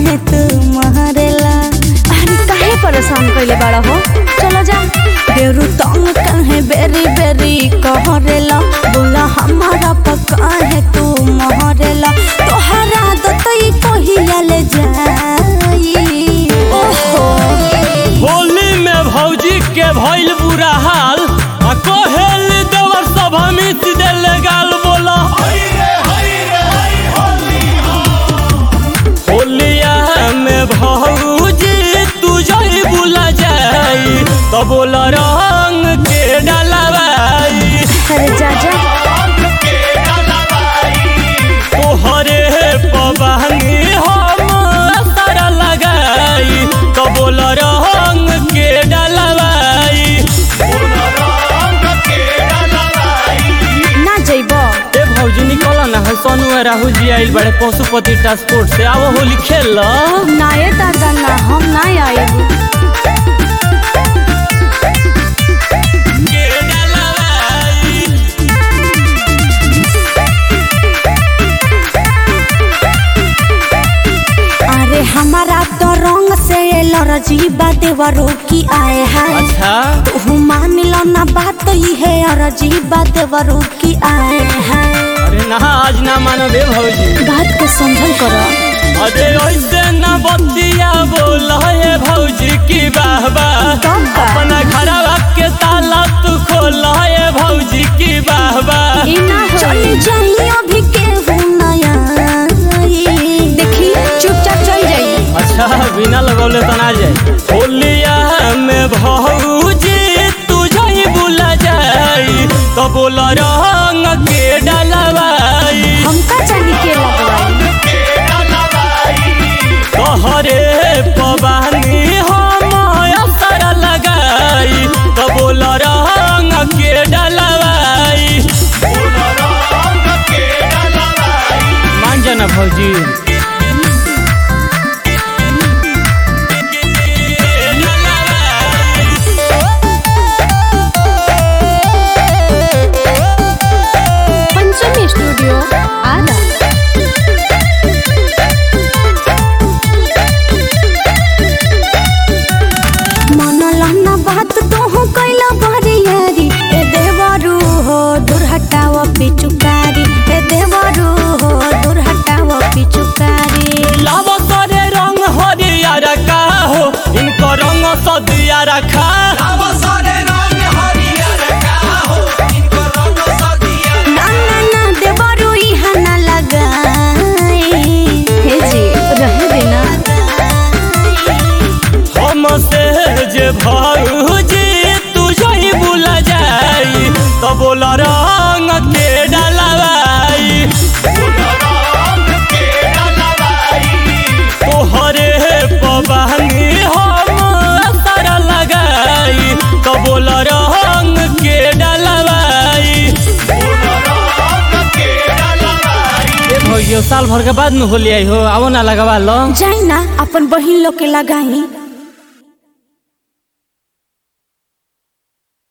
काहे तू महरेला अरे काहे परेशान कइले बाड़ा हो चलो जा बेरु तंग काहे बेरी बेरी कहरेला बोला हमारा पका है तू महरेला तोहरा दतई कहिया ले जाई ओहो होली में भौजी के भइल बुरा हाल आ कहेल देवर सब हमित देले गाल बोला होलिया में भौजी तू जई बुला जाई तो बोला रंग के डलवाई अरे जा जा तोहरे पबानी हम असर लगाई तो बोल रंग के डलवाई ना जइबो ए भौजी निकल ना है सोनू आ राहुल जी आइल बड़े पशुपति ट्रांसपोर्ट से आओ होली खेल लो ना ये दादा ना हम ना आएब के डलवाई अरे हमारा तो रंग से लरजी देवरो की आए हैं अच्छा तू मान लो ना बात ही है अरजी देवरो की आए हैं अरे ना आज ना मानो बे भौजी बात को समझल करो अरे ऐसे ना बतिया बोल हे भौजी की बाहबा कब बा? अपना घरवा के ताला तू खोल हे भौजी की बाहबा ई ना चल होई जाइए अभी के नया देखी चुपचाप चल जाई अच्छा बिना लगौले तो ना जाए होलिया में भौजी तू जाई बुला जाई तो बोल रंग के डलवाई हमका जानी के लगवाई तोहरे पबानी हम असर लगाई तो बोल रंग के डलवाई मान जाना भौजी पंचमी स्टूडियो आरा मन लहना बात तो हो कैला बरियारी ए देवरू हो दूर हटाव पिचुकारी ए देवरू हो दूर हटाव पिचुकारी लाव सरे रंग हरियर का हो इनको रंग सदिया रखा ना ना ना देवरू इहा ना लगाई हे जी रहे देना हम से जे भौजी तू जई बुला जाई तो बोल रंग के डलवाई तोहरे पबानी हम असर लगाई तो बोल रंग के डलवाई ए भौजी साल भर के बाद में होली आई हो आओ ना लगवा लो जाई ना अपन बहिन लोग के लगाई